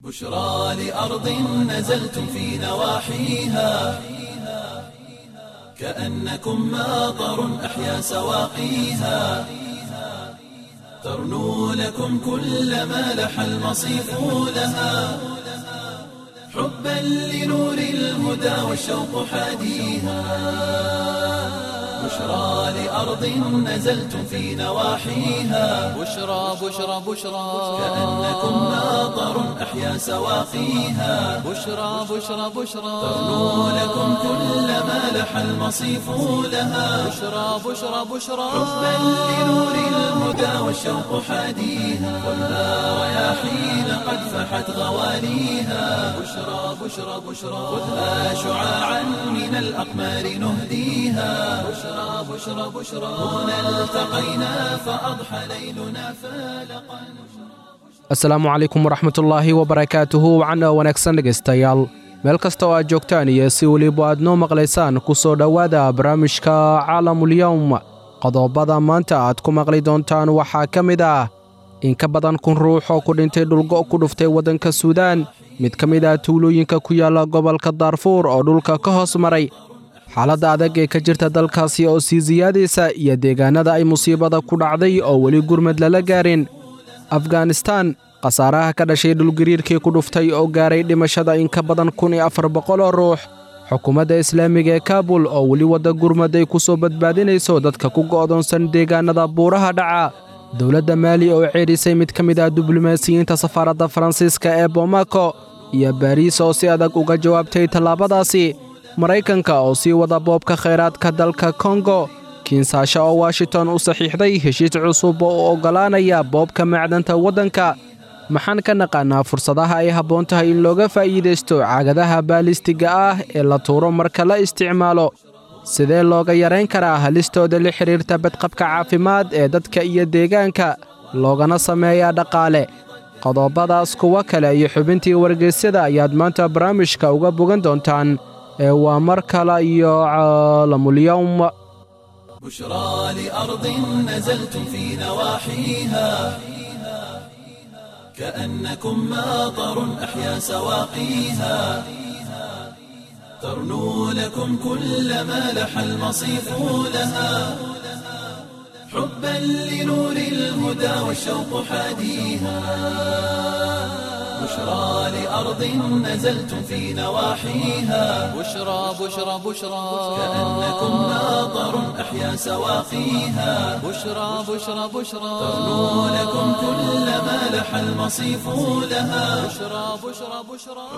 بشرى لأرض نزلتم في نواحيها كأنكم ماطر أحيا سواقيها ترنو لكم كل ما لح المصيف لها حبا لنور الهدى والشوق حاديها بشرى لأرض نزلتم في نواحيها بشرى بشرى بشرى كأنكم ماطر أحيا سواقيها بشرى بشرى بشرى ترنو لكم كل ما لح المصيف لها بشرى بشرى بشرى حبا لنور الهدى والشوق حاديها والنار رياحين قد فحت غواليها بشرى بشرى بشرى خذها شعاعا من الأقمار نهديها بشرى بشرى بشرى هنا التقينا فأضحى ليلنا فالقا asalaamu calaykum waraxmatullaahi wabarakaatuhu wacana wanaagsan dhegaystayaal meel kasta oo aad joogtaan iyo si weliba aad noo maqlaysaan ku soo dhowaada barnaamijka caalamulyowm qodobada maanta aad ku maqli doontaan waxaa ka mid ah in ka badan kun ruux oo ku dhintay dhulgo ku dhuftay waddanka suudaan mid ka mid ah tuulooyinka ku yaalla gobolka daarfuur oo dhulka ka hoos maray xaaladda adag ee ka jirta dalkaasi oo sii siyaadaysa iyo deegaannada ay musiibada ku dhacday oo weli gurmad lala gaarin afghanistan khasaaraha ka dhashay dhulgariirkii ku dhuftay oo gaaray dhimashada in ka badan kun iyo afar boqol oo ruux xukuumadda islaamiga ee kaabul oo weli wadda gurmad ay ku soo badbaadinayso dadka ku go'doonsan deegaannada buuraha dhaca dowladda maali oo ceedhisay mid ka mid ah diblomaasiyiinta safaaradda faransiiska ee boomako iyo baariis oo si adag uga jawaabtay tallaabadaasi maraykanka oo sii wada boobka khayraadka dalka kongo kiinsaasho oo washington u saxiixday heshiis cusub oo u oggolaanaya boobka macdanta waddanka maxaan ka naqaannaa fursadaha ay habboon tahay in looga faa'iidaysto caagadaha baalistiga ah ee la tuuro marka la isticmaalo sidee looga yarayn karaa halistooda la xidhiirta badqabka caafimaad ee dadka iyo deegaanka loogana sameeyaa dhaqaale qodobadaas kuwo kale iyo xubintii wargeysyada ayaad maanta barnaamijka uga bogan doontaan ee waa mar kale iyo caalamulyowm بشرى لأرض نزلتم في نواحيها كأنكم ماطر أحيا سواقيها ترنو لكم كل ما لح المصيف لها حبا لنور الهدى والشوق حاديها بشرى لأرض نزلتم في نواحيها بشرى بشرى بشرى كأنكم ماطر أحيا سواقيها بشرى بشرى بشرى ترنو لكم كل ما لح المصيف لها بشرى بشرى بشرى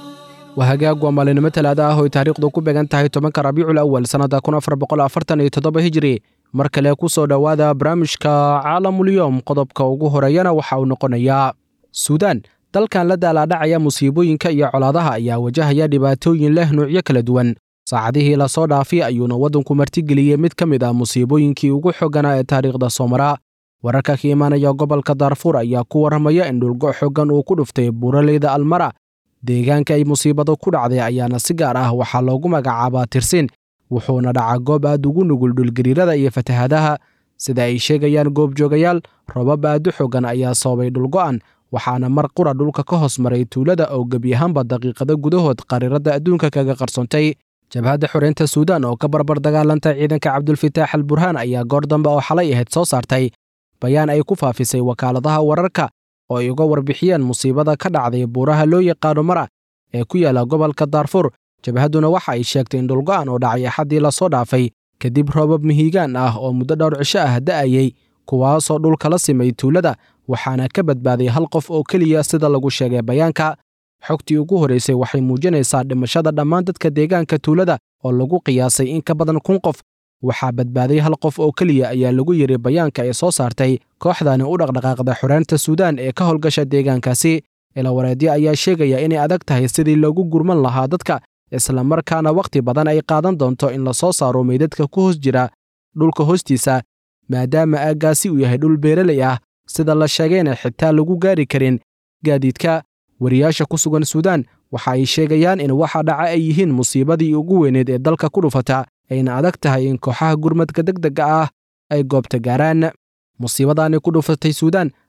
waa hagaag waa maalinimo talaada ah oo ay taariikhdu ku beegan tahay tobanka rabiicul awal sannadda kun afar boqol afartan iyo toddoba hijri mar kale ku soo dhowaada barnaamijka caalamulyoom qodobka ugu horeeyana waxa uu noqonayaa suudaan dalkan la daalaadhacaya musiibooyinka iyo colaadaha ayaa wajahaya dhibaatooyin leh nuucyo kala duwan saacadihii lasoo dhaafay ayuuna waddanku martigeliyey mid ka mid ah musiibooyinkii ugu xooganaa ee taariikhda soo maraa wararka ka imaanaya gobolka daarfuur ayaa ku warramaya in dhulgo xoogan uu ku dhuftay buuraleyda almara deegaanka ay musiibadu ku dhacday ayaana si gaar ah waxaa loogu magacaabaa tirsin wuxuuna dhacaa goob aad ugu nugul dhulgariirada iyo fatahadaha sida ay sheegayaan goobjoogayaal robab aad u xoogan ayaa sababay dhulgo'an waxaana mar qura dhulka ka hoos maray tuulada oo gebi ahaanba daqiiqado gudahood qariiradda adduunka kaga qarsoontay jabhadda xoreynta suudaan oo ka barbar dagaalanta ciidanka cabdulfitaax al burhaan ayaa goor dambe oo xalay ahayd soo saartay bayaan ay ku faafisay wakaaladaha wararka oo ay uga warbixiyeen musiibada ka dhacday buuraha loo yaqaano mara ee ku yaala gobolka daarfuur jabhadduna waxa ay sheegtay in dhulgo'an oo dhacay axaddii lasoo dhaafay kadib roobab mihigaan ah oo muddo dhowr cisho ah da'ayey kuwaasoo dhulka la simay tuulada waxaana ka badbaaday hal qof oo keliya sida lagu sheegay bayaanka xogtii ugu horraysay waxay muujinaysaa dhimashada dhammaan dadka deegaanka tuulada oo lagu qiyaasay in ka badan kun qof waxaa badbaaday hal qof oo keliya ayaa lagu yidhi bayaanka ay soo saartay kooxdani u dhaqdhaqaaqda xoreynta suudaan ee ka howlgasha deegaankaasi ilawareedyo ayaa sheegaya inay adag tahay sidii loogu gurman lahaa dadka islamarkaana wakhti badan ay qaadan doonto in la soo saaro meydadka ku hoos jira dhulka hoostiisa maadaama aaggaasi uu yahay dhul beeraley ah sida la sheegayna xitaa lagu gaari karin gaadiidka wariyaasha ku sugan suudaan waxa ay sheegayaan in waxa dhaca ay yihiin musiibadii ugu weyneed ee dalka ku dhufata ayna adag tahay in kooxaha gurmadka degdega ah ay goobta gaaraan musiibadaani ku dhufatay suudaan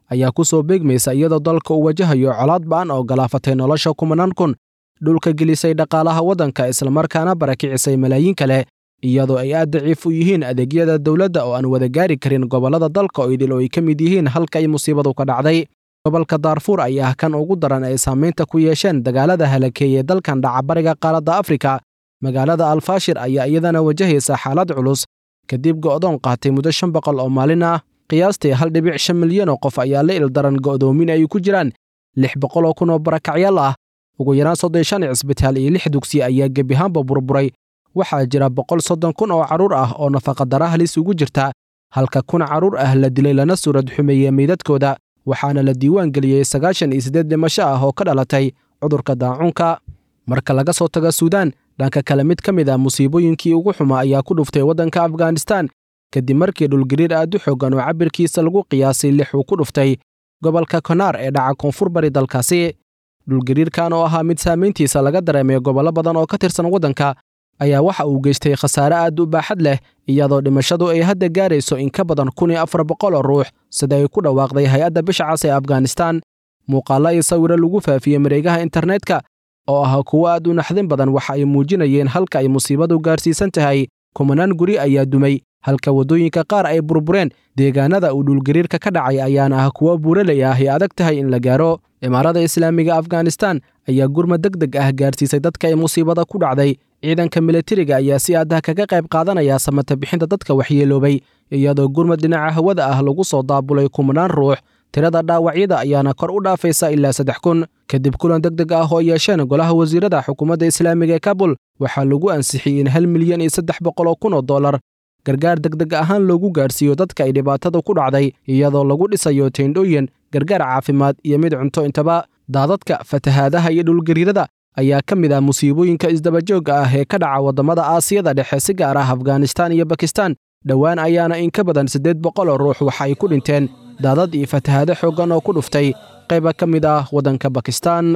ayaa ku soo beegmaysa iyadoo dalka uu wajahayo colaad ba'an oo galaafatay nolosha kumanaan kun dhulka gelisay dhaqaalaha waddanka islamarkaana barakicisay malaayiin kale iyadoo ay aad daciif u yihiin adeegyada dowladda oo aan wada gaari karin gobollada dalka oo idil oo ay ka mid yihiin halka ay musiibadu ka dhacday gobolka daarfuur ayaa kan ugu daran ay saamaynta ku yeesheen dagaalada halakeeyey dalkan dhaca bariga qaaradda afrika magaalada alfaashir ayaa iyadana wajahaysa xaalad culus kadib go'doon qaatay muddo shan boqol oo maalin ah qiyaastii hal dhibic shan milyan oo qof ayaa la ildaran go'doomin ay ku jiraan lix boqol oo kun oo barakacyaal ah ugu yaraan soddon shan cisbitaal iyo lix dugsi ayaa gebiahaanba burburay waxaa jira boqol soddon kun oo carruur ah oo nafaqadara halis ugu jirta halka kun carruur ah la dilay lana suurad xumeeyey meydadkooda waxaana la diiwaan geliyey sagaashan iyo siddeed dhimasho ah oo ka dhalatay cudurka daacuunka marka laga soo tago suudaan dhanka kale mid ka mid ah musiibooyinkii ugu xumaa ayaa ku dhuftay waddanka afghanistan kadib markii dhulgariir aad u xoogan oo cabirkiisa lagu qiyaasay lix uu ku dhuftay gobolka konaar ee dhaca koonfur bari dalkaasi dhulgariirkan oo ahaa mid saamayntiisa laga dareemay gobollo badan oo ka tirsan waddanka ayaa waxa uu geystay khasaare aad u baaxad leh iyadoo dhimashadu ay hadda gaarayso in ka badan kun iyo afar boqol oo ruux sida ay ku dhawaaqday hay-adda bisha cas ee afghanistan muuqaallo iyo sawiro lagu faafiyey mareegaha internetka oo ah kuwo aad u naxdin badan waxa ay muujinayeen halka ay musiibadu gaarsiisan tahay kumanaan guri ayaa dumay halka waddooyinka qaar ay burbureen deegaanada uu dhulgariirka ka dhacay ayaana ah kuwo buuraley ah ay adag tahay in la gaaro imaarada islaamiga afghanistan ayaa gurma deg deg ah gaarsiisay dadka ay musiibada ku dhacday ciidanka milatariga ayaa si adah kaga qayb qaadanaya samata bixinta dadka waxyeeloobay iyadoo gurmad dhinaca hawada ah lagu soo daabulay kumanaan ruux tirada dhaawacyada ayaana kor u dhaafaysa ilaa saddex kun kadib kulan deg deg ah oo yeesheen golaha wasiirada xukuumadda islaamiga ee kabul waxaa lagu ansixiyey in hal milyan iyo saddex boqol oo kun oo dollar gargaar deg deg ahaan loogu gaarsiiyo dadka ay dhibaatada ku dhacday iyadoo lagu dhisayo teendhooyin gargaar caafimaad iyo mid cunto intaba daadadka fatahaadaha iyo dhulgariirada ayaa ka mid ah musiibooyinka isdabajoogga ah ee ka dhaca waddamada aasiyada dhexe si gaar ah afghanistan iyo bakistan dhowaan ayaana in ka badan siddeed boqol oo ruux waxa ay ku dhinteen daadad iyo fatahaado xooggan oo ku dhuftay qayba ka mid ah waddanka bakistan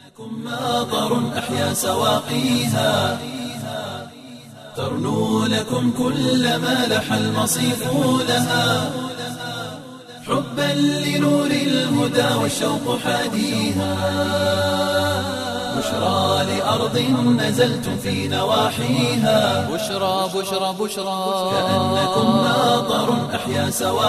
ماطر أحيا سواقيها ترنو لكم كل ما لح المصيف لها حبا لنور الهدى والشوق حاديها بشرى لأرض نزلتم في نواحيها بشرى بشرى بشرى كأنكم ماطر أحيا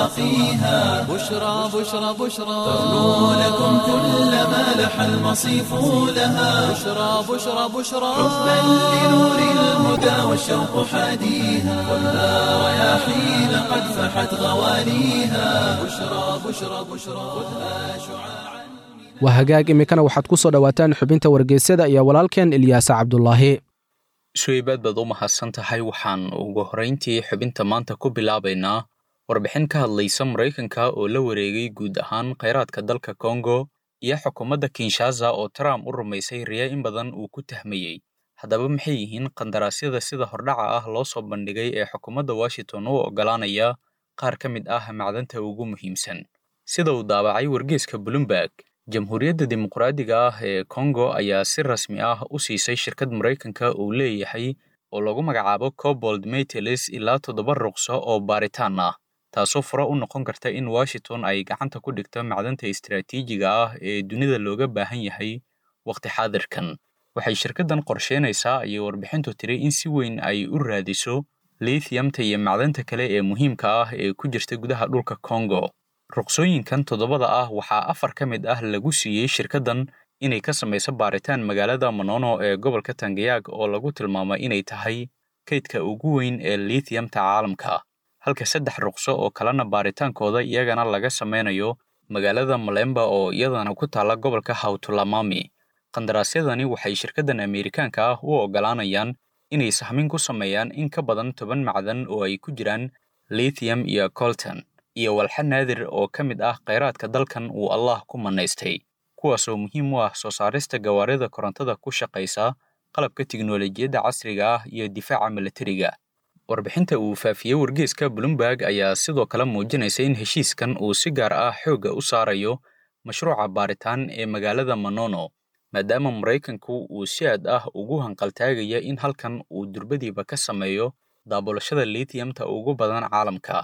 سواقيها بشرى بشرى بشرى ترنو لكم كل ما لح المصيف لها بشرى بشرى بشرى حبا لنور الهدى والشوق حاديها خذها رياحين قد فحت غواليها بشرى بشرى بشرى خذها شعاعا waa hagaag iminkana waxaad ku soo dhowaataan xubinta wargeysyada iyo walaalkeen ilyaasa cabdulaahi suweybaad baad u mahadsan tahay waxaan ugu horrayntii xubinta maanta ku bilaabaynaa warbixin ka hadlaysa maraykanka oo la wareegay guud ahaan khayraadka dalka kongo iyo xukuumadda kinshaza oo trump u rumaysay riya in badan uu ku tahmayey haddaba maxay yihiin qandaraasyada sida hordhaca ah loo soo bandhigay ee xukuumadda washington u oggolaanaya qaar ka mid ah macdanta ugu muhiimsan sida uu daabacay wargeeska bloomberg jamhuuriyadda dimuqraadiga ah ee kongo ayaa si rasmi ah u siisay shirkad maraykanka uu leeyahay oo lagu magacaabo cobold metals ilaa toddoba ruqso oo baaritaan ah taasoo fura u noqon karta in washington ay gacanta ku dhigto macdanta istiraatiijiga ah ee dunida looga baahan yahay wakhti xaadirkan waxay shirkaddan qorsheynaysaa ayay warbixintu tiri in si weyn ay u raadiso lithiumta iyo macdanta kale ee muhiimka ah ee ku jirta gudaha dhulka kongo ruqsooyinkan toddobada ah waxaa afar ka mid ah lagu siiyey shirkaddan inay ka samayso baaritaan magaalada monono ee gobolka tangayaag oo lagu tilmaamay inay tahay kaydka ugu weyn ee lithiumta caalamka halka saddex ruqso oo kalena baaritaankooda iyagana laga samaynayo magaalada malemba oo iyadana ku taalla gobolka hawtulamami qandaraasyadani waxay shirkaddan ameerikaanka ah u oggolaanayaan inay sahmin ku sameeyaan in ka badan toban macdan oo ay ku jiraan lithium iyo colton iyo walxa naadir oo ka mid ah khayraadka dalkan uu allah ku mannaystay kuwaasoo muhiim u ah soo saarista gawaarida korontada ku shaqaysa qalabka tiknolojiyadda casriga ah iyo difaaca milatariga warbixinta uu faafiyey wargeeska bloomberg ayaa sidoo kale muujinaysa in heshiiskan uu si gaar ah xoogga u saarayo mashruuca baaritaan ee magaalada monono maadaama maraykanku uu si aad ah ugu hanqaltaagaya in halkan uu durbadiiba ka sameeyo daabulashada lithiumta ugu badan caalamka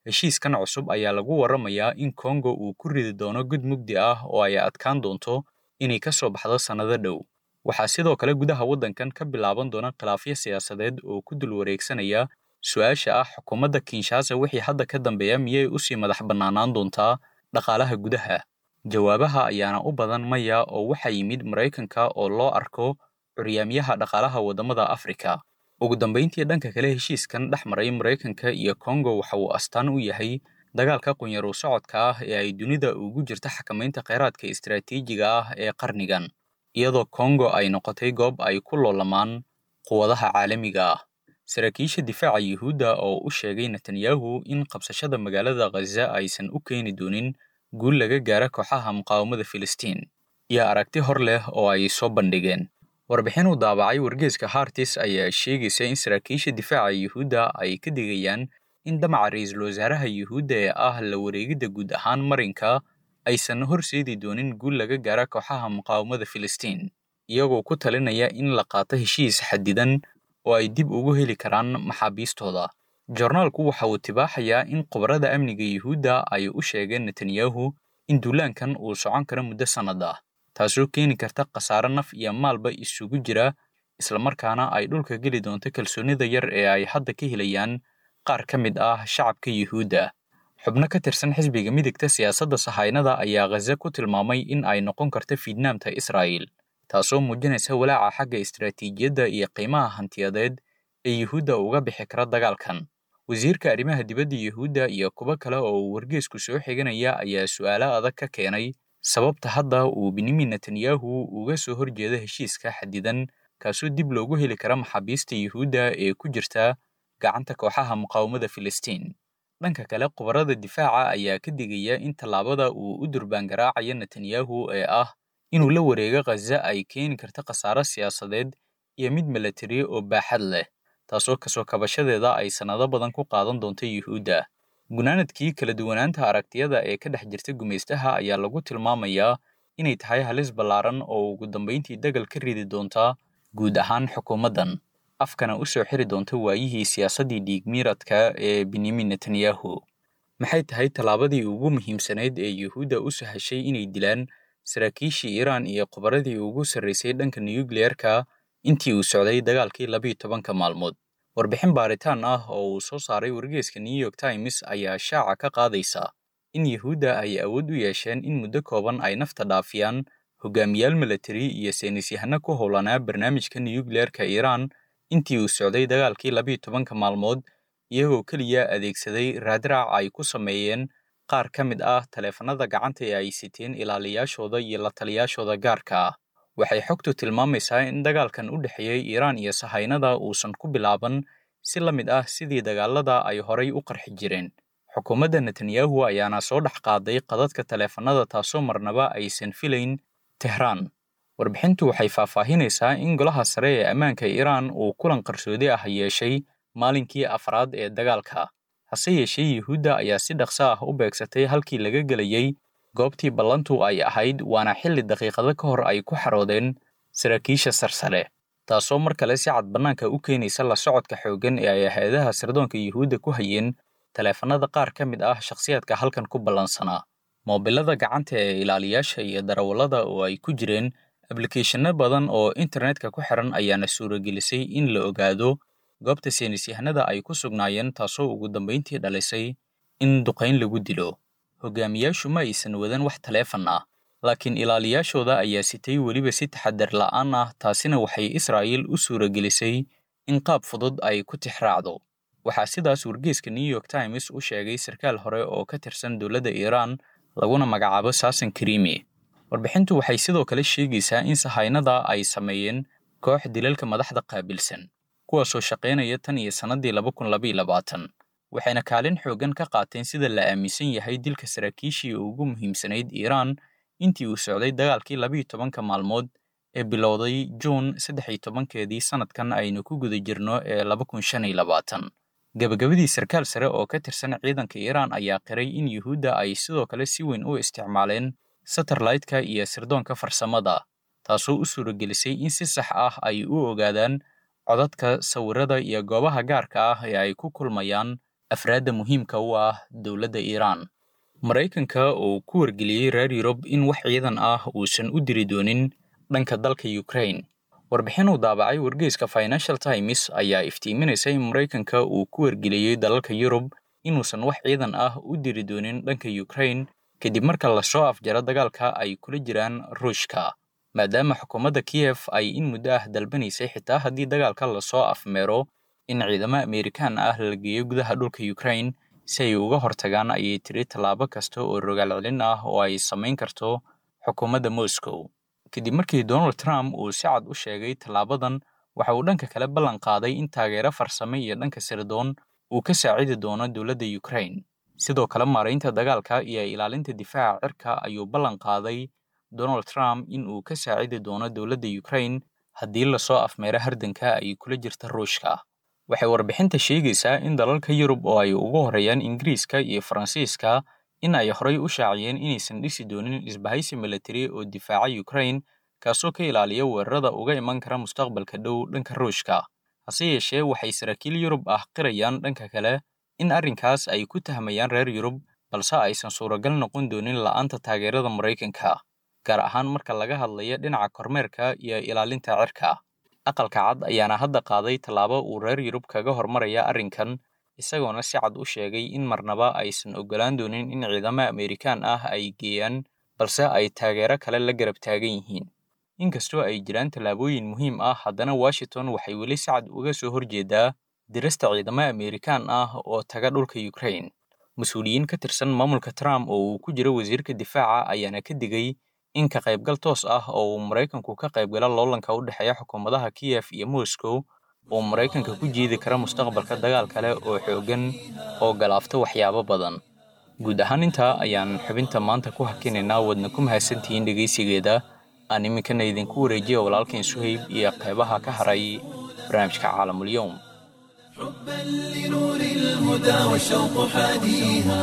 heshiiskan cusub ayaa lagu warramayaa in kongo uu ku ridi doono gud mugdi ah oo ay adkaan doonto inay ka soo baxdo sannado dhow waxaa sidoo kale gudaha waddankan ka bilaaban doona khilaafyo siyaasadeed oo ku dul wareegsanaya su-aasha ah xukuumadda kinshasa wixii hadda ka dambeeya miyay usii madax bannaanaan doontaa dhaqaalaha gudaha jawaabaha ayaana u badan maya oo waxaa yimid maraykanka oo loo arko curyaamyaha dhaqaalaha waddamada afrika ugu dambayntii dhanka kale heshiiskan dhex maray maraykanka iyo kongo waxa uu astaan u yahay dagaalka qunyarow socodka ah ee ay dunida ugu jirta xakamaynta kheyraadka istaraatiijiga ah ee qarnigan iyadoo kongo ay noqotay goob ay ku loolamaan quwadaha caalamiga ah saraakiisha difaaca yuhuudda oo u sheegay netanyahu in qabsashada magaalada khaza aysan u keeni doonin guul laga gaara kooxaha muqaawamada filistiin iyo aragti hor leh oo ay soo bandhigeen warbixin uu daabacay wargeeska hartis ayaa sheegaysa in saraakiisha difaaca yuhuudda ay ka digayaan in damaca ra-iisul wasaaraha yuhuudda ee ah la wareegidda guud ahaan marinka aysan horseedi doonin guul laga gaara kooxaha muqaawamada filistiin iyagoo ku talinaya in la qaato heshiis xadidan oo ay dib ugu heli karaan maxaabiistooda jornaalku waxa uu tibaaxayaa in khubarada amniga yuhuudda ay u sheegeen netanyahu in duulaankan uu socon karo muddo sannad ah taasoo keeni karta khasaare naf iyo maalba isugu jira islamarkaana ay dhulka geli doonto kalsoonida yar ee ay hadda ka helayaan qaar ka mid ah shacabka yuhuudda xubno ka tirsan xisbiga midigta siyaasadda sahaynada ayaa khaza ku tilmaamay in ay noqon karto fiidnaamta israa'il taasoo muujinaysa walaaca xagga istaraatiijiyadda iyo qiimaha hantiyadeed ee yuhuudda uga bixi kara dagaalkan wasiirka arrimaha dibadda yuhuudda iyo kuwo kale oo uu wargeesku soo xiganaya ayaa su'aalo adag ka keenay sababta hadda uu benyamin netanyahu uga soo horjeeda heshiiska xadidan kaasoo dib loogu heli kara maxaabiista yuhuudda ee ku jirta gacanta kooxaha muqaawamada filistiin dhanka kale khubarada difaaca ayaa ka digaya in tallaabada uu u durbaangaraacayo netanyahu ee ah inuu la wareego khaza ay keeni karto khasaaro siyaasadeed iyo mid milatari oo baaxad leh taasoo kasoo kabashadeeda ay sannado badan ku qaadan doonto yuhuudda gunaanadkii kala duwanaanta aragtiyada ee ka dhex jirta gumaystaha ayaa lagu tilmaamayaa inay tahay halis ballaaran oo ugu dambayntii dagal ka ridi doonta guud ahaan xukuumaddan afkana u soo xiri doonta waayihii siyaasaddii dhiigmiiradka ee benyamin netanyahu maxay tahay tallaabadii ugu muhiimsanayd ee yuhuudda u sahashay inay dilaan saraakiishii iiraan iyo khubaradii ugu sarraysay dhanka nuyukliyeerka intii uu socday dagaalkii labiyo tobanka maalmood warbixin baaritaan ah oo uu soo saaray wargeeska new york times ayaa shaaca ka qaadaysa in yuhuudda ay awood u yeesheen in muddo kooban ay nafta dhaafiyaan hogaamiyaal milatari iyo saynisyahano ku howlanaa barnaamijka nuyukliyeerka iiraan intii uu socday dagaalkii labiyo tobanka maalmood iyagoo keliya adeegsaday raadraac ay ku sameeyeen qaar ka mid ah taleefanada gacanta ee ay siteen ilaaliyaashooda iyo la taliyaashooda gaarka ah waxay xogtu tilmaamaysaa in dagaalkan u dhexeeyey iiraan iyo sahaynada uusan ku bilaaban si la mid ah sidii dagaalada ay horay u qarxi jireen xukuumadda netanyahu ayaana soo dhex qaaday qadadka taleefanada taasoo marnaba aysan filayn tehraan warbixintu waxay faahfaahinaysaa in golaha sare ee ammaanka iiraan uu kulan qarsoodi ah yeeshay maalinkii afraad ee dagaalka hase yeeshee yuhuudda ayaa si dhaqso ah u beegsatay halkii laga gelayey goobtii ballantu ay ahayd waana xilli daqiiqado ka hor ay ku xaroodeen saraakiisha sarsare taasoo mar kale si cad bannaanka u keenaysa la socodka xooggan ee ay hay-adaha sirdoonka yuhuudda ku hayeen taleefanada qaar ka mid ah shakhsiyaadka halkan ku ballansanaa moobilada gacanta ee ilaaliyaasha iyo darawallada oo ay ku jireen ablikeeshanno badan oo internetka ku xiran ayaana suuragelisay in la ogaado goobta saynisyahanada ay ku sugnaayeen taasoo ugu dambayntii dhalisay in duqayn lagu dilo hogaamiyaashu ma aysan wadan wax taleefan ah laakiin ilaaliyaashooda ayaa sitay weliba si taxadar la'aan ah taasina waxay israa'iil u suuragelisay in qaab fudud ay ku tixraacdo waxaa sidaas wargeeska new york times u sheegay sarkaal hore oo ka tirsan dowladda iiraan laguna magacaabo saasan karimi warbixintu waxay sidoo kale sheegaysaa in sahaynada ay sameeyeen koox dilalka madaxda qaabilsan kuwaasoo shaqaynaya tan iyo sannadii laba kun labaiyo labaatan waxayna kaalin xooggan ka qaateen sida la aaminsan yahay dilka saraakiishii ugu muhiimsanayd iiraan intii uu socday dagaalkii labiyo tobanka maalmood ee bilowday juun saddex iyo tobankeedii sannadkan aynu ku guda jirno ee laba kun shan iyo labaatan gabagabadii sarkaal sare oo ka tirsan ciidanka iiraan ayaa qiray in yuhuudda ay sidoo kale si weyn u isticmaaleen satellite-ka iyo sirdoonka farsamada taasoo u suuragelisay in si sax ah ay u ogaadaan codadka sawirada iyo goobaha gaarka ah ee ay ku kulmayaan afraadda muhiimka u ah dowladda iiraan maraykanka oo ku wargeliyey reer yurub in wax ciidan ah uusan u diri doonin dhanka dalka ukraine warbixin uu daabacay wargeyska financial times ayaa iftiiminaysa in maraykanka uu ku wargeliyey dalalka yurub inuusan wax ciidan ah u diri doonin dhanka ukraine kadib marka lasoo afjaro dagaalka ay kula jiraan ruushka maadaama xukuumadda kiyef ay in muddo ah dalbanaysay xitaa haddii dagaalka lasoo afmeero in ciidamo amerikaan ah la geeyo gudaha dhulka ukraine si ay uga hortagaan ayay tiri tallaabo kasta oo rogaal celin ah oo ay samayn karto xukuumadda moscow kadib markii donald trump uu si cad u sheegay tallaabadan waxa uu dhanka kale ballan qaaday in taageero farsame iyo dhanka sirdoon uu ka saacidi doono dowladda ukraine sidoo kale maaraynta dagaalka iyo ilaalinta difaaca cirka ayuu ballan qaaday donald trump in uu ka saacidi doono dowladda ukraine haddii lasoo afmeero hardanka ay kula jirta ruushka waxay warbixinta sheegaysaa in dalalka yurub oo ay ugu horeeyaan ingiriiska iyo faransiiska in ay horey u shaaciyeen inaysan dhisi doonin isbahaysi milatari oo difaaca ukraine kaasoo ka ilaaliya weerarada uga iman kara mustaqbalka dhow dhanka ruushka hase yeeshee waxay saraakiil yurub ah qirayaan dhanka kale in arrinkaas ay ku tahmayaan reer yurub balse aysan suuragal noqon doonin la'aanta taageerada maraykanka gaar ahaan marka laga hadlayo dhinaca kormeerka iyo ilaalinta cirka aqalka cad ayaana hadda qaaday tallaabo uu reer yurub kaga hormaraya arrinkan isagoona si cad u sheegay in marnaba aysan oggolaan doonin in ciidamo amerikaan ah ay geeyaan balse ay taageero kale la garab taagan yihiin inkastoo ay jiraan tallaabooyin muhiim ah haddana washington waxay weli si cad uga soo horjeedaa dirista ciidamo amerikaan ah oo taga dhulka ukraine mas-uuliyiin ka tirsan maamulka trump oo uu ku jiro wasiirka difaaca ayaana ka digay in ka qaybgal toos ah oo uu maraykanku ka qaybgala loolanka u dhexeeya xukuumadaha kiyef iyo moscow uu maraykanka ku jiidi kara mustaqbalka dagaal kale oo xooggan oo galaafta waxyaabo badan guud ahaan intaa ayaan xubinta maanta ku hakinaynaa wadna ku mahadsantihiin dhegaysigeeda aan iminkana idinku wareejiya walaalkeen suhayb iyo qeybaha ka haray barnaamijka caalamulyoum حبا لنور الهدى والشوق حاديها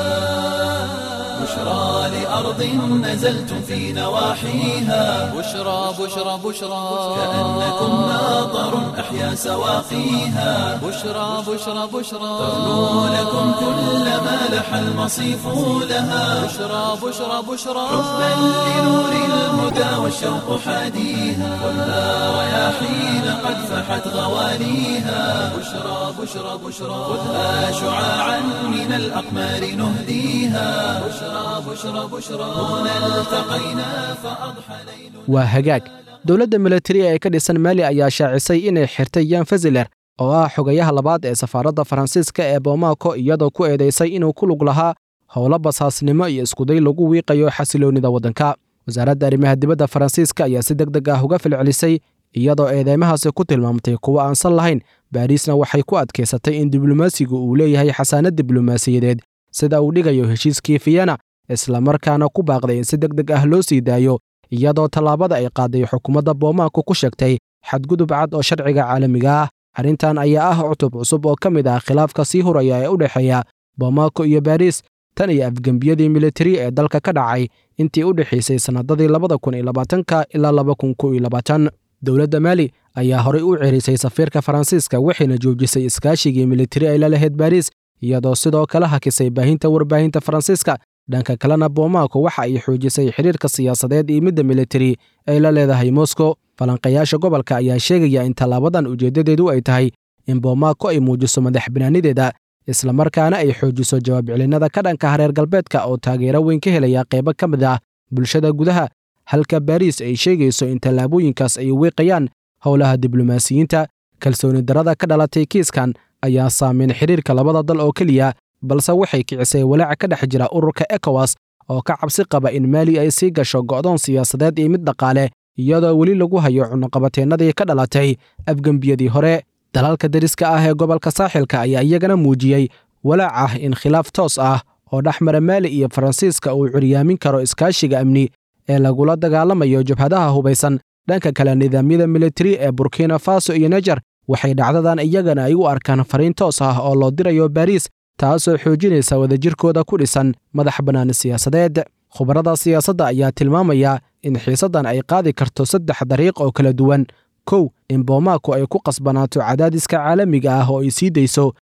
بشرى لأرض نزلتم في نواحيها بشرى بشرى بشرى كأنكم ماطر أحيا سواقيها بشرى بشرى بشرى تغنو لكم كل ما لح المصيف لها بشرى بشرى بشرى حبا لنور الهدى والشوق حاديها خذها رياحين قد فحت غواليها بشرى بشرى بشرى خذها شعاعا من الأقمار نهديها بشرى بشرى بشرى هنا التقينا فأضحى ليل waa hagaag dowladda milatariga ee ka dhisan maali ayaa shaacisay inay xirtay yan faziler oo ah xogayaha labaad ee safaaradda faransiiska ee bomaako iyadoo ku eedaysay inuu ku lug lahaa howlo basaasnimo iyo iskuday lagu wiiqayo xasiloonnida waddanka wasaaradda arrimaha dibadda faransiiska ayaa si deg deg ah uga filcelisay iyadoo eedeymahaasi ku tilmaamtay kuwo aansan lahayn baariisna waxay ku adkaysatay in diblomaasigu uu leeyahay xasaanad diblomaasiyadeed sida uu dhigayo heshiiskii fiyena islamarkaana ku baaqday in si deg deg ah loo sii daayo iyadoo tallaabada ay qaaday xukuumadda boomaanku ku sheegtay xadgudub cad oo sharciga caalamiga ah arrintan ayaa ah cutub cusub oo ka mid ah khilaafka sii huraya ee u dhexeeya boomaako iyo baariis tan iyo afgembiyadii militari ee dalka ka dhacay intii u dhexaysay sannadadii labada kun iyo labaatanka ilaa laba kun kow iyo labaatan dowladda maali ayaa horey u cerisay safiirka faransiiska waxayna joojisay iskaashigii militari ay la lahayd baariis iyadoo sidoo kale hakisay baahinta warbaahinta faransiiska dhanka kalena boomaako waxa ay xoojisay xidhiirka siyaasadeed iyo midda militari ay la leedahay moscow falanqayaasha gobolka ayaa sheegaya in tallaabadan ujeeddadeedu ay tahay in boomaako ay muujiso madax banaanideeda islamarkaana ay xoojiso jawaab celinnada ka dhanka hareer galbeedka oo taageero weyn ka helaya qaybo ka mid ah bulshada gudaha halka baariis ay sheegayso in tallaabooyinkaas ay wiiqayaan howlaha diblomaasiyiinta kalsooni darrada ka dhalatay kiiskan ayaa saameyn xidhiirka labada dal oo keliya balse waxay kicisay walaaca ka dhex jira ururka ekowas oo ka cabsi qaba in maali ay sii gasho go'doon siyaasadeed iyo mid dhaqaale iyadoo weli lagu hayo cunuqabateennadii ka dhalatay afgembiyadii hore dalalka dariska ah ee gobolka saaxilka ayaa iyagana muujiyey walaac ah in khilaaf toos ah oo dhex mara maali iyo faransiiska uu curyaamin karo iskaashiga amni ee lagula dagaalamayo jabhadaha hubaysan dhanka kale nidaamyada militari ee burkina faso iyo nejer waxay dhacdadan iyagana ay u arkaan fariin toos ah oo loo dirayo baariis taasoo xoojinaysa wadajirkooda ku dhisan madax bannaan siyaasadeed khubarada siyaasadda ayaa tilmaamaya in xiisaddan ay qaadi karto saddex dariiq oo kala duwan kow in boomaako ay ku qasbanaato cadaadiska caalamiga ah oo ay sii dayso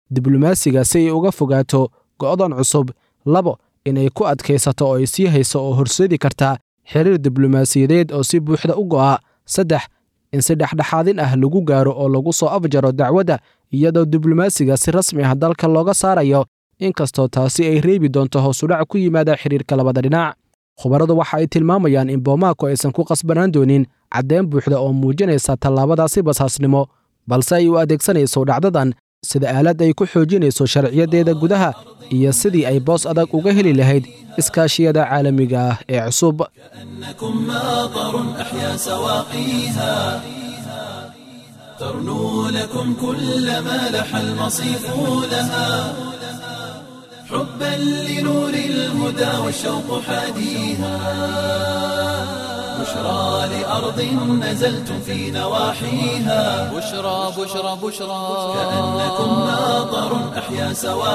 diblomaasiga si ay uga fogaato go'dan cusub labo inay ku adkaysato oo ay sii hayso oo horseedi kartaa xiriir diblomaasiyadeed oo si buuxda u go'a saddex in si dhexdhexaadin ah lagu gaaro oo lagu soo afjaro dacwadda iyadoo diblomaasiga si rasmi ah dalka looga saarayo inkastoo taasi ay reebi doonto hoosudhac ku yimaada xiriirka labada dhinac khubaradu waxa ay tilmaamayaan in boomaako aysan ku qasbanaan doonin caddeyn buuxda oo muujinaysa tallaabadaasi basaasnimo balse ay u adeegsanayso dhacdadan sida aalad ay ku xoojinayso sharciyadeeda gudaha iyo sidii ay boos adag uga heli lahayd iskaashiyada caalamiga ah ee cusub أنكم ماطر أحيا سواقيها ترنو لكم كل ما لح المصيف لها حبا لنور الهدى والشوق حاديها بشرى لأرض نزلتم في نواحيها بشرى بشرى بشرى كأنكم ماطر أحيا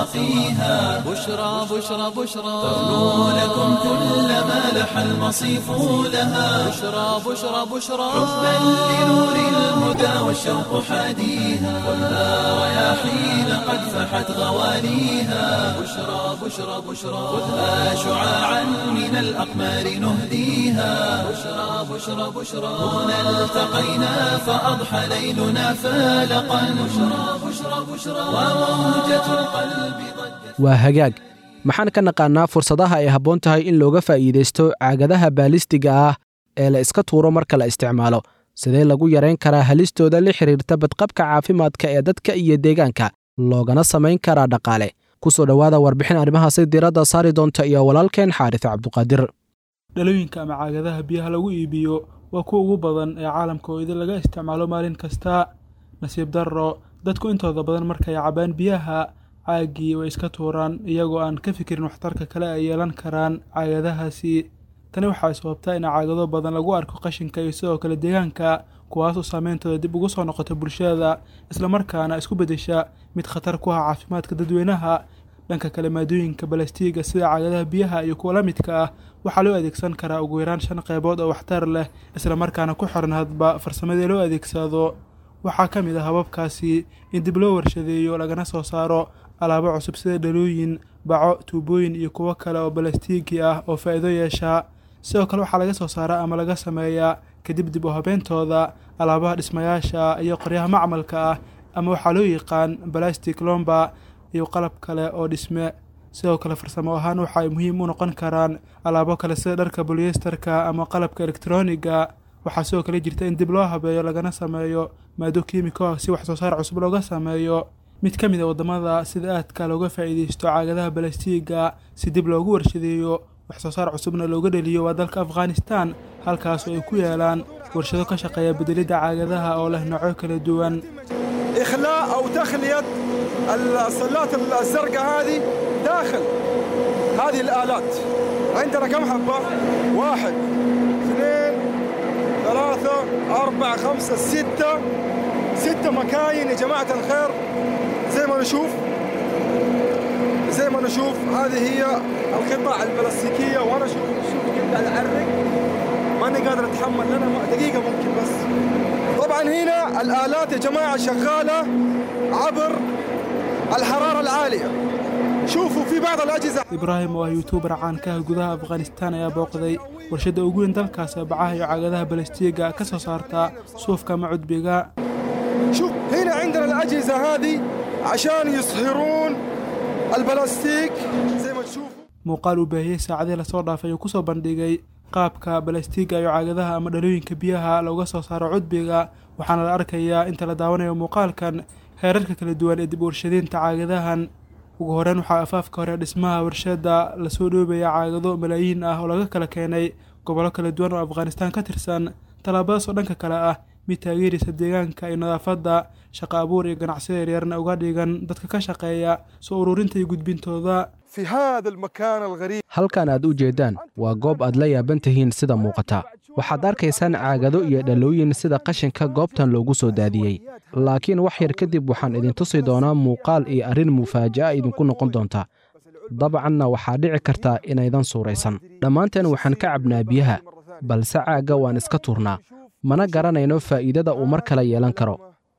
سواقيها بشرى بشرى بشرى ترنو لكم كل ما لح المصيف لها بشرى بشرى بشرى حبا لنور الهدى والشوق حاديها خذها رياحين قد فحت غواليها بشرى بشرى بشرى خذها شعاعا من الأقمار نهديها بشرى بشرى بشرى هنا التقينا فأضحى ليلنا فالقا بشرى بشرى بشرى وموجة القلب ضجت waa hagaag maxaan ka naqaannaa fursadaha ay habboon tahay in looga faa'iidaysto caagadaha baalistiga ah ee la iska tuuro marka la isticmaalo sidee lagu yarayn karaa halistooda la xidhiirta badqabka caafimaadka ee dadka iyo deegaanka loogana samayn karaa dhaqaale ku soo dhowaada warbixin arrimahaasi diiradda saari doonta iyo walaalkeen xaaris cabduqaadir dhalooyinka ama caagadaha biyaha lagu iibiyo waa kuwa ugu badan ee caalamka oo idin laga isticmaalo maalin kasta nasiib darro dadku intooda badan markay cabaan biyaha caagii way iska tuuraan iyagoo aan ka fikirin waxtarka kale ay yeelan karaan caagadahaasi tani waxay sababtaa in caagado badan lagu arko qashinka iyo sidoo kale deegaanka kuwaasoo saameyntooda dib ugu soo noqota bulshada islamarkaana isku beddesha mid khatar ku ah caafimaadka dadweynaha dhanka kale maadooyinka balastiiga sida caagadaha biyaha iyo kuwa la midka ah waxaa loo adeegsan karaa ugu yaraan shan qaybood oo waxtar leh islamarkaana ku xiran hadba farsamadii loo adeegsado waxaa ka mid ah hababkaasi in dib loo warshadeeyo lagana soo saaro alaabo cusub sida dhalooyin baco tuubooyin iyo kuwo kale oo balastiigi ah oo faa'iido yeesha sidoo kale waxaa laga soo saaraa ama laga sameeyaa kadib dib u habeentooda alaabaha dhismayaasha iyo qoryaha macmalka ah ama waxaa loo yaqaan balastic lomba iyo qalab kale oo dhisme sidoo kale farsamo ahaan waxa ay muhiim u noqon karaan alaabo kale sida dharka bolyesterka ama qalabka elektroniga waxaa sidoo kale jirta in dib loo habeeyo lagana sameeyo maado kiimiko ah si wax soo saar cusub looga sameeyo mid ka mid a waddamada sida aadka looga faa'iidaysto caagadaha balastiiga si dib loogu warshadeeyo wax soo saar cusubna looga dheliyo waa dalka afghanistan halkaas oo ay ku yaalaan warshado ka shaqeeya bedelidda caagadaha oo leh noocyo kala duwan إخلاء أو تخلية الصلات الزرقاء هذه داخل هذه الآلات عندنا كم حبة؟ واحد اثنين ثلاثة أربعة خمسة ستة ستة مكاين يا جماعة الخير زي ما نشوف زي ما نشوف هذه هي القطع البلاستيكية وأنا شوف شوف كيف قاعد أعرق ماني قادر أتحمل لنا دقيقة ممكن بس طبعا هنا الآلات يا جماعة شغالة عبر الحرارة العالية شوفوا في بعض الأجهزة ibraahim oo ah yuutuubar caanka ah gudaha afghanistan ayaa booqday warshadda ugu weyn dalkaas ee bacaha iyo caagadaha balastiiga ka soo saarta suufka ama cudbiga شوف هنا عندنا الأجهزة هذه عشان يصهرون البلاستيك زي ما تشوفوا muuqaal uu baahiyey saacadii lasoo dhaafay uu kusoo bandhigay qaabka balastiiga iyo caagadaha ama dhalooyinka biyaha looga soo saaro cudbiga waxaana la arkayaa inta la daawanayo muuqaalkan heerarka kala duwan ee dib u warshadaynta caagadahan ugu horreyn waxaa afaafka hore dhismaha warshadda lasoo dhoobaya caagado malaayiin ah oo laga kala keenay gobollo kala duwan oo afghanistan ka tirsan tallaabadaas oo dhanka kale ah mid taageeraysa deegaanka iyo nadaafadda shaqo abuur iyo ganacsiyo yaryarna uga dhigan dadka ka shaqeeya soo ururinta iyo gudbintooda في هذا المكان الغريب halkan aad u jeeddaan waa goob aad la yaaban tihiin sida muuqata waxaad arkaysaan caagado iyo dhalooyin sida qashinka goobtan loogu soo daadiyey laakiin wax yar kadib waxaan idin tusi doonaa muuqaal iyo arrin mufaaja'a idinku noqon doonta dabcanna waxaa dhici karta inaydan suuraysan dhammaanteen waxaan ka cabnaa biyaha balse caagga waan iska tuurnaa mana garanayno faa'iidada uu mar kale yeelan karo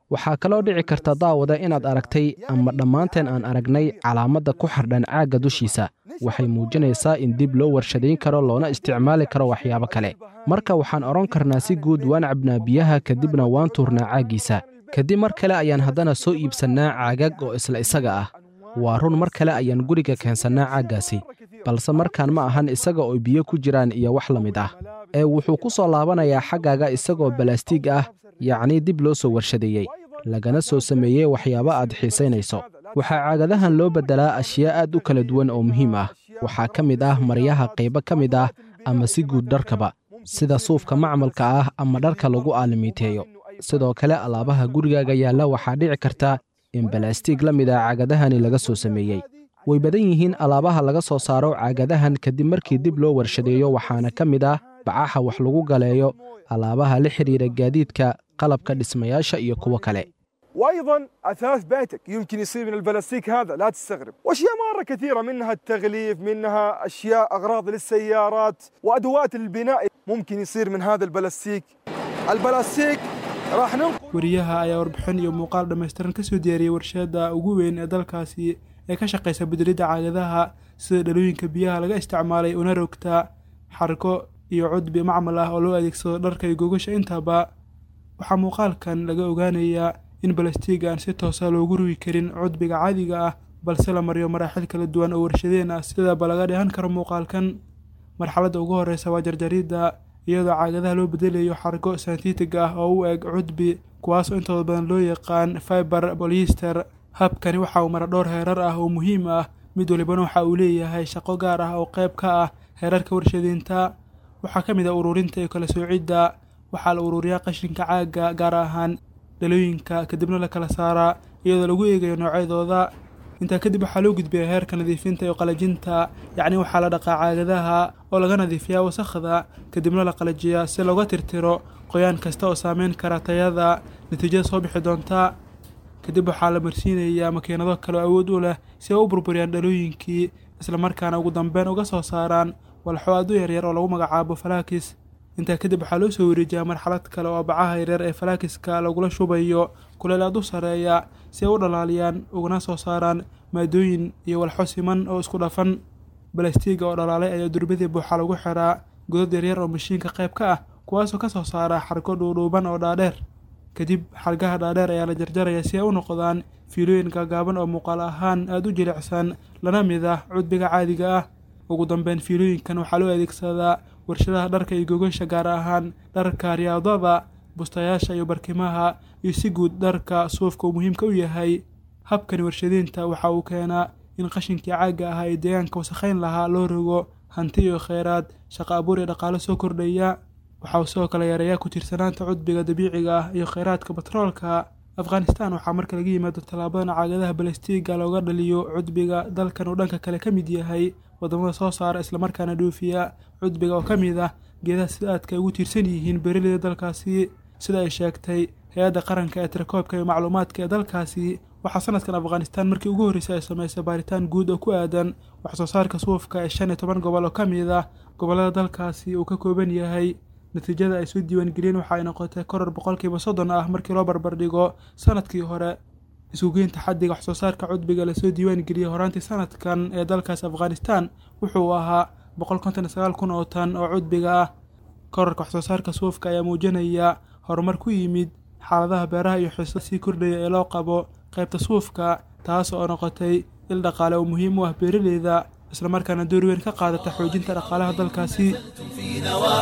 waxaa kaloo dhici karta daawada inaad aragtay ama dhammaanteen aan aragnay calaamadda ku xardhan caagga dushiisa waxay muujinaysaa in dib loo warshadayn karo loona isticmaali karo waxyaabo kale marka waxaan odhan karnaa si guud waan cabnaa biyaha kadibna waan tuurnaa caaggiisa kadib mar kale ayaan haddana soo iibsannaa caagag oo isla isaga ah waa run mar kale ayaan guriga keensannaa caaggaasi balse markaan ma ahan isaga oo biyo ku jiraan iyo wax la mid ah ee wuxuu ku soo laabanayaa xaggaaga isagoo balastiig ah yacnii dib loo soo warshadeeyey lagana soo sameeyey waxyaabo aad xiisaynayso waxaa caagadahan loo beddelaa ashyaa aad u kala duwan oo muhiim ah waxaa ka mid ah maryaha qaybo ka mid ah ama si guud dharkaba sida suufka macmalka ah ama dharka lagu aalimiiteeyo sidoo kale alaabaha gurigaaga yaalla waxaa dhici karta in balastiig la mid ah caagadahani laga soo sameeyey way badan yihiin alaabaha laga soo saaro caagadahan kadib markii dib loo warshadeeyo waxaana ka mid ah bacaha wax lagu galeeyo alaabaha la xidhiira gaadiidka qalabka dhismayaasha iyo kuwo kale وايضا اثاث بيتك يمكن يصير من البلاستيك هذا لا تستغرب واشياء مره كثيره منها التغليف منها اشياء اغراض للسيارات وادوات البناء ممكن يصير من هذا البلاستيك البلاستيك راح ننقل wariyaha ayaa warbixin iyo muuqaal dhammaystiran ka soo diyaariyey warshadda ugu weyn ee dalkaasi ee ka shaqaysa bedelidda caagadaha sida dhalooyinka biyaha laga isticmaalay una rogta xarko iyo cudbi macmal ah oo loo adeegsado dharka iyo gogasha intaba waxaa muuqaalkan laga ogaanayaa in balastiiga aan si toosa loogu rugi karin cudbiga caadiga ah balse la mariyo maraaxil kala duwan oo warshadeen ah sidaba laga dheehan karo muuqaalkan marxaladda ugu horreysa waa jarjaridda iyadoo caagadaha loo bedelayo xargo santitig ah oo u eg cudbi kuwaasoo intooda badan loo yaqaan fiber bolyester habkani waxa uu mara dhowr heerar ah oo muhiim ah mid walibana waxa uu leeyahay shaqo gaar ah oo qayb ka ah heerarka warshadeynta waxaa ka mid ah ururinta iyo kala soocidda waxaa la ururiyaa qashinka caagga gaar ahaan dhalooyinka kadibna la kala saaraa iyadoo lagu eegayo noocyadooda intaa kadib waxaa loo gudbiyaa heerka nadiifinta iyo qalajinta yacni waxaa la dhaqaa caagadaha oo laga nadiifiyaa wasakhda kadibna la qalajiyaa si looga tirtiro qoyaan kasta oo saameyn kara tayada natiijada soo bixi doonta kadib waxaa la marsiinayaa makiinado kale oo awood u leh si ay u burburiyaan dhalooyinkii islamarkaana ugu dambeyn uga soo saaraan walxo aad u yaryar oo lagu magacaabo falaakis intaa kadib waxaa loo soo wareejiyaa marxalad kale oo bacaha yaryar ee falaakiska lagula shubayo kuleel aad u sarreeya si ay u dhalaaliyaan ugana soo saaraan maadooyin iyo walxo siman oo isku dhafan balastiiga oo dhalaalay ayaa durbadii buuxa lagu xiraa godad yaryar oo mashiinka qayb ka ah kuwaasoo ka soo saara xargo dhuudhuuban oo dhaadheer kadib xargaha dhaadheer ayaa la jarjaraya si ay u noqdaan fiilooyin gaagaaban oo muuqaal ahaan aada u jilicsan lana mid ah cudbiga caadiga ah ugu dambeyn fiilooyinkan waxaa loo adeegsadaa warshadaha dharka iyo gogasha gaar ahaan dharka riyaadada bustayaasha iyo barkimaha iyo si guud dharka suufka uu muhiimka u yahay habkani warshadeynta waxa uu keenaa in qashinkii caagga ahaa ee deegaanka wasakhayn lahaa loo rogo hanti iyo kheyraad shaqo abuur iyo dhaqaalo soo kordhaya waxa uu sidoo kale yareeyaa ku tiirsanaanta cudbiga dabiiciga ah iyo kheyraadka batroolka afghanistan waxaa marka laga yimaado tallaabadan caagadaha balastiiga looga dhaliyo cudbiga dalkan uu dhanka kale ka mid yahay wadamada soo saara islamarkaana dhoofiya cudbiga oo ka mid ah geedaha sida aadka ay ugu tiirsan yihiin beeraleyda dalkaasi sida ay sheegtay hay-adda qaranka ee tirakoobka iyo macluumaadka ee dalkaasi waxaa sanadkan afghanistan markii ugu horreysay ay samaysay baaritaan guud oo ku aadan wax soo saarka suufka ee shan iyo toban gobol oo ka mid ah gobollada dalkaasi uu ka kooban yahay natiijada ay soo diiwaangeliyeen waxa ay noqotay koror boqolkiiba soddon ah markii loo barbardhigo sanadkii hore isugeynta xaddiga wax soo saarka cudbiga lasoo diiwaangeliyey horaantii sanadkan ee dalkaas afghanistan wuxuu ahaa boqol konton iyo sagaal kun oo tan oo cudbiga ah korarka wax soo saarka suufka ayaa muujinaya horumar ku yimid xaaladaha beeraha iyo xiisada sii kordhaya ee loo qabo qaybta suufka taas oo noqotay il dhaqaale oo muhiim u ah beeraleyda islamarkaana door weyn ka qaadata xoojinta dhaqaalaha dalkaasi في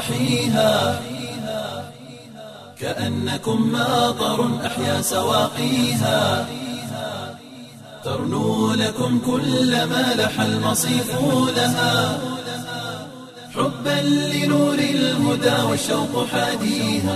نواحيها كأنكم ماطر أحيا سواقيها ترنو لكم كل ما لح المصيف لها حبا لنور الهدى والشوق حاديها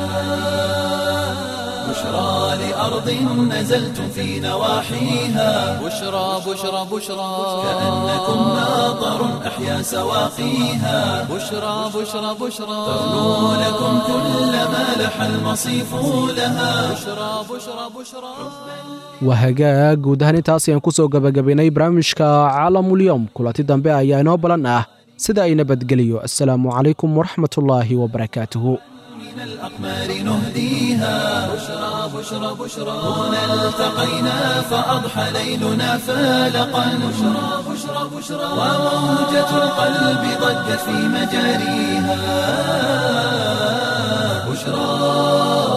بشرى لأرض نزلتم في نواحيها بشرى بشرى بشرى كأنكم ماطر أحيا سواقيها بشرى بشرى بشرى ترنو لكم كل ما لح المصيف لها بشرى بشرى بشرى waa hagaag guud ahaan intaas ayaan ku soo gebagabaynay barnaamijka caalamulyoom kulanti dambe ayaa inoo balan ah sida ay nabadgeliyo assalaamu calaykum waraxmatullaahi wabarakaatuhu من شحن الأقمار نهديها بشرى بشرى بشرى هنا التقينا فأضحى ليلنا فالقا بشرى بشرى بشرى وموجة القلب ضجت في مجاريها بشرى